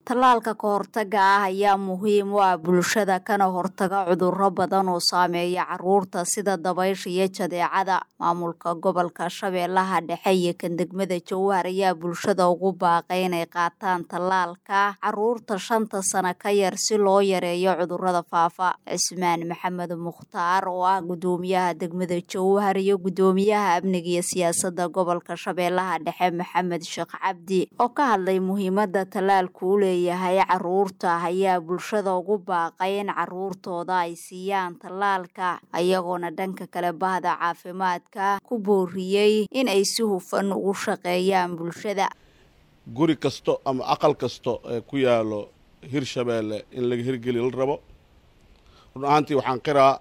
tallaalka ka hortaga ah ayaa muhiim u ah bulshada kana hortaga cudurro badan oo saameeya caruurta sida dabaysha iyo jadeecada maamulka gobolka shabeellaha dhexe iyo kan degmada jowhar ayaa bulshada ugu baaqay inay qaataan tallaalka caruurta shanta sano ka yar si loo yareeyo cudurrada faafa cismaan maxamed mukhtaar oo ah gudoomiyaha degmada jowhar iyo gudoomiyaha amniga iyo siyaasadda gobolka shabeellaha dhexe maxamed sheekh cabdi oo ka hadlay muhiimadda tallaalku u leeyahay caruurta ayaa bulshada ugu baaqay in caruurtooda ay siiyaan tallaalka ayagoona dhanka kale bahda caafimaadka ku booriyey in ay si hufan ugu shaqeeyaan bulshada guri kasto ama aqal kasto ee ku yaalo hirshabeelle in laga hirgeli la rabo run ahaantii waxaan qiraa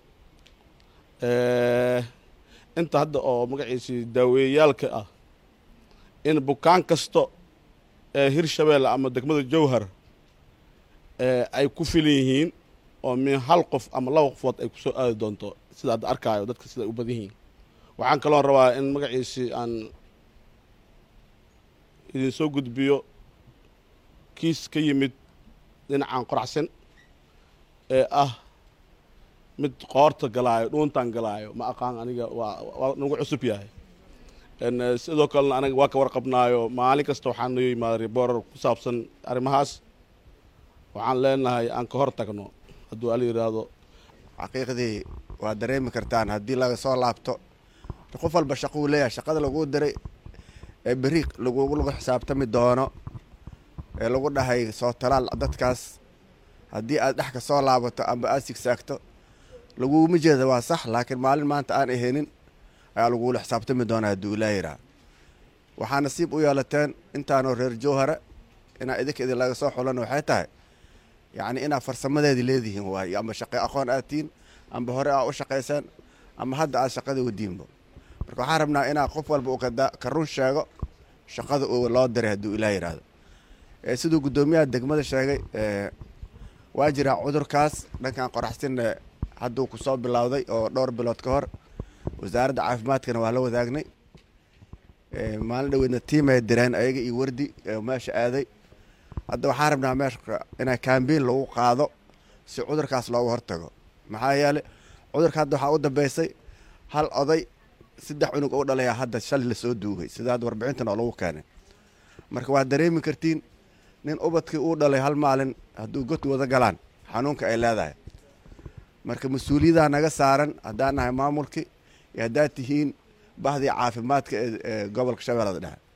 inta hadda oo magaciisii daaweeyayaalka ah in bukaan kasto ee hirshabeelle ama degmada jowhar ay ku filan yihiin oo min hal qof ama laba qofood ay kusoo aadi doonto sida hadda arkaayo dadka sida ay u badan yihiin waxaan kaloon rabaa in magaciisii aan idin soo gudbiyo kiis ka yimid dhinacan qoraxsan ee ah mid qoorta galaayo dhuuntan galaayo ma aqaan aniga waa waa nagu cusub yahay sidoo kalena anaga waa ka warqabnaayo maalin kasta waxaan noo yimaada riboorar ku saabsan arrimahaas waxaan leenahay aan ka hor tagno hadduu ala yidhaahdo xaqiiqdii waa dareemi kartaan haddii laga soo laabto qof walba shaqo uu leeyahay shaqada laguu diray ee beri lagugu lagu xisaabtami doono ee lagu dhahay soo talaal dadkaas haddii aad dhex ka soo laabato amba aad sigsaagto laguguma jeeda waa sax laakiin maalin maanta aan ahaynin ayaa lagugula xisaabtami doonaa hadduu ilaa yiraa waxaa nasiib u yeelateen intaanoo reer jowhara inaa idinka idin laga soo xulan waxay tahay yacni inaad farsamadeedii leedihiin waayo amba shaqe aqoon aad tihiin amba hore aa u shaqaysaan ama hadda aad shaqada wadiinba marka waxaan rabnaa inaa qof walba uu ka run sheego shaqada uu loo diray hadduu ilaa yidhaahdo siduu guddoomiyaha degmada sheegay waa jiraa cudurkaas dhankan qoraxsinna hadduu kusoo bilowday oo dhowr bilood ka hor wasaaradda caafimaadkana waa la wadaagnay maalin dhaweedna tiimay direen ayaga iyo wardi meesha aaday hadda waxaan rabnaa meesha inaa kambein lagu qaado si cudurkaas looga hortago maxaa yeeley cudurka hadda waxaa u dambeysay hal oday saddex cunug u dhalayaa hadda shalay lasoo duugay sida hadda warbixintan oo lagu keenay marka waad dareemi kartiin nin ubadkii uu dhalay hal maalin hadduu god wada galaan xanuunka ay leedahay marka mas-uuliyadaha naga saaran haddaan nahay maamulkii iyo haddaad tihiin bahdii caafimaadka ee gobolka shabeellada dhexe